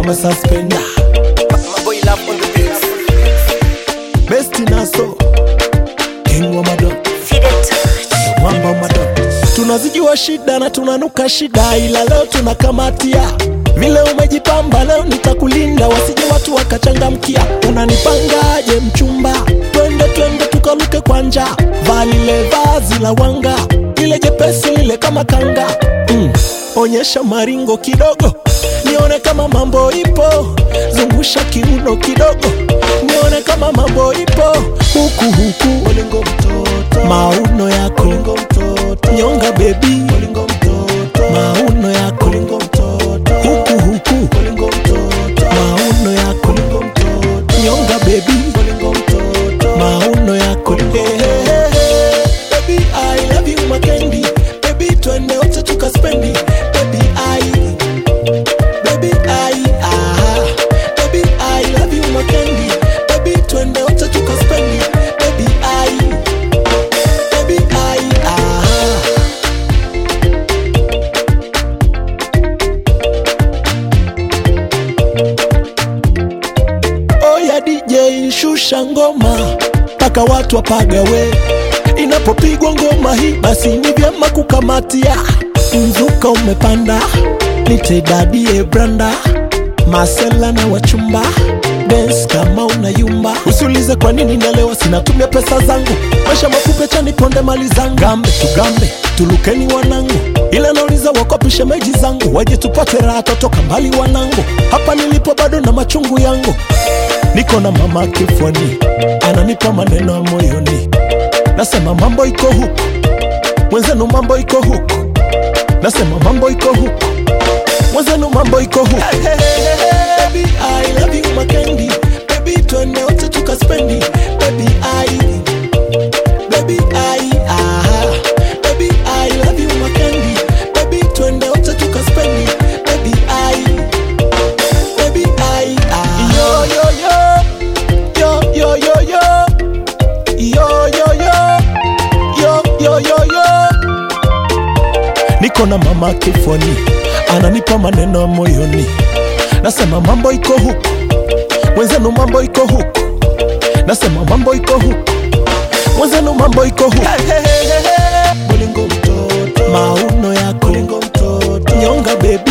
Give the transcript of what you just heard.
umesuspenda My boy love on the beats. besti naso king wa madon Fide touch. mwamba wa madon tunazijua shida na tunanuka shida ila leo tunakamatia vile umejipamba leo nitakulinda wasije watu wakachangamkia unanipangaje mchumba twende twende tukaluke kwa njaa vaa lile vazi la wanga lile jepesi lile kama kanga mm. onyesha maringo kidogo nione kama mambo ipo zungusha kiuno kidogo nione kama mambo ipo huku huku Olingo mtoto mauno yako Olingo mtoto nyonga bebi Olingo mtoto mauno yako Olingo mtoto huku huku Olingo mtoto mauno yako Olingo mtoto nyonga bebi Olingo mtoto mauno yako hey, hey, hey, hey. Baby I love you makendi Baby twende wote tukaspendi Baby I Baby I ah Baby I love you makendi Baby twende wote tukaspendi Baby I Baby I ah Oya DJ shusha ngoma mpaka watu wapagawe. Inapopigwa ngoma hii, basi ni vyema kukamatia. Mzuka umepanda, nite dadie branda, masela na wachumba dance kama unayumba. Usiulize kwa nini nalewa, sinatumia pesa zangu. Maisha mafupi, chani ponde mali zangu. Gambe tugambe, tulukeni wanangu, ila nauliza wakopishe meji zangu, waje tupate raha, totoka mbali wanangu. Hapa nilipo bado na machungu yangu niko na mama kifuani, ananipa maneno ya moyoni, nasema mambo iko huku, mwenzenu mambo iko huku, nasema mambo iko huku, mwenzenu mambo iko huku. Baby, I love you makendi, baby twende wote tukaspendi, baby I Baby I ah Baby I love you makendi Baby twende wote tukaspendi Baby I Baby I ah Yo yo yo Yo yo yo yo Yo yo yo Yo yo yo yo Niko na mama kifuani Ananipa maneno ya moyoni Nasema mambo iko huku Mwenzenu mambo iko huku Nasema mambo iko huku mwenzenu mambo iko huku Bolingo mtoto mauno yako Bolingo mtoto nyonga baby